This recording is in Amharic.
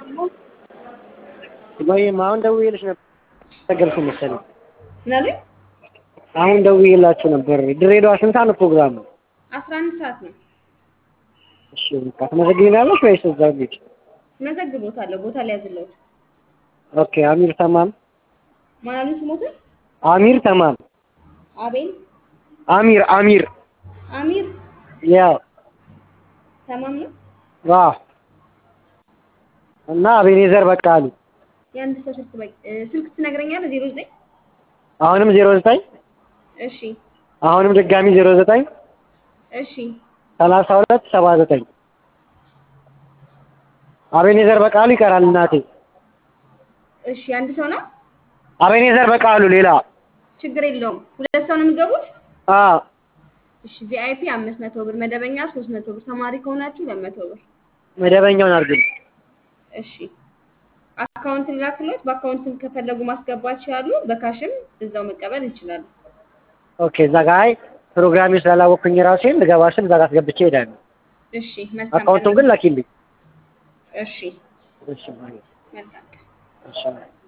ወይም አሁን ደውዬልሽ ነበር ተገልኩ መሰለኝ። ምን አሉኝ? አሁን ደውዬላችሁ ነበር። ድሬዳዋ ስንት ሰዓት ነው ፕሮግራሙ? አስራ አንድ ሰዓት ነው። እሺ በቃ ትመዘግቢናለሽ ወይስ እዛው ቤት? መዘግቦታለሁ። ቦታ ሊያዝለት ኦኬ አሚር ተማም ማን አሉኝ ስሞትን? አሚር ተማም አቤል አሚር አሚር አሚር ያው ተማም ነው። ዋ እና አቤኔዘር በቃሉ የአንድ ሰው ስልክ በቂ ስልክ ትነግረኛለህ? ዜሮ ዘጠኝ አሁንም ዜሮ ዘጠኝ እሺ አሁንም ድጋሚ ዜሮ ዘጠኝ እሺ ሰላሳ ሁለት ሰባ ዘጠኝ አቤኔዘር በቃሉ ይቀራል እናቴ። እሺ አንድ ሰው ነው። አቤኔዘር በቃሉ ሌላ ችግር የለውም። ሁለት ሰው ነው የሚገቡት። አ እሺ ቪአይፒ አምስት መቶ ብር፣ መደበኛ ሶስት መቶ ብር፣ ተማሪ ከሆናችሁ ሁለት መቶ ብር። መደበኛውን አድርግልኝ። እሺ አካውንት ላክሎት። በአካውንትም ከፈለጉ ማስገባት ይችላሉ። በካሽም እዛው መቀበል ይችላሉ። ኦኬ እዛ ጋ አይ ፕሮግራሜ ስላላወቅኩኝ ራሴን ልገባ ስል እዛ ጋ አስገብቼ እሄዳለሁ። እሺ መልካም አካውንቱን ቀን። ግን ላኪልኝ። እሺ እሺ ማለት መልካም ቀን። እሺ